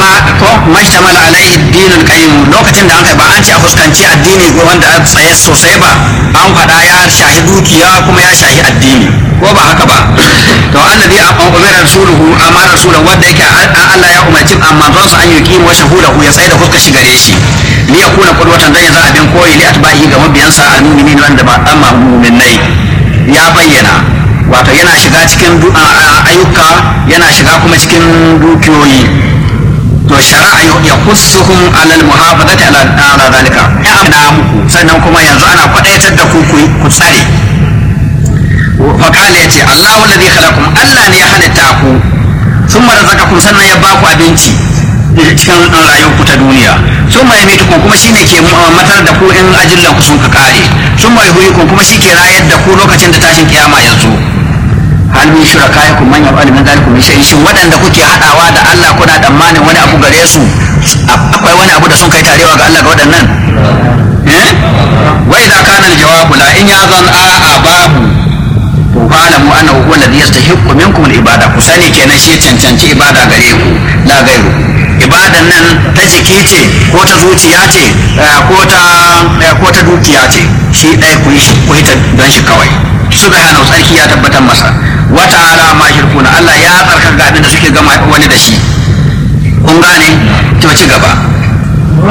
ma ko mashtamal alaihi dinul qayyim lokacin da an kai ba an ce a fuskanci addini ko wanda a tsaye sosai ba an faɗa ya shahi dukiya kuma ya shahi addini ko ba haka ba to annabi a umar rasuluhu amma rasuluhu wanda yake Allah ya umarci amma zan sa an yi kimo shahudahu ya tsaye da fuska shi gare shi li yakuna qudwatan dan ya za abin koyi li atbahi ga mabiyansa al-mu'minin wanda ba amma mu'minai ya bayyana wato yana shiga cikin ayyuka yana shiga kuma cikin dukiyoyi to shari'a ya kussuhum alal muhafazati ala ala zalika ya amna muku sannan kuma yanzu ana kwadaitar da ku ku tsare fa kale yace Allahu alladhi khalaqakum Allah ne ya halitta ku sun razaqakum sannan ya baku abinci cikin rayuwarku ta duniya sun mai mitukun kuma shine ke matar da ku in ajillan ku sun ka kare sun mai huyukun kuma shi ke rayar da ku lokacin da tashin kiyama yanzu hal min shurakaikum man yaf'al min dhalikum min shay'in shin wadanda kuke hadawa da Allah kuna tsammanin wani abu gare su akwai wani abu da sun kai tarewa ga Allah ga wadannan eh wa idza kana al-jawabu la in yazan a'a babu to fa'lamu annahu huwa alladhi yastahiqqu minkum al-ibada ku sani kenan shi cancanci ibada gare ku la gairu ibadan nan ta jiki ce ko ta zuciya ce ko ta ko ta dukiya ce shi ɗaya ku yi ku yi ta don shi kawai subhanahu sarki ya tabbatar masa wa ta'ala ma shirkuna Allah ya tsarkaka ga abin da suke gama wani da shi kun gane to ci gaba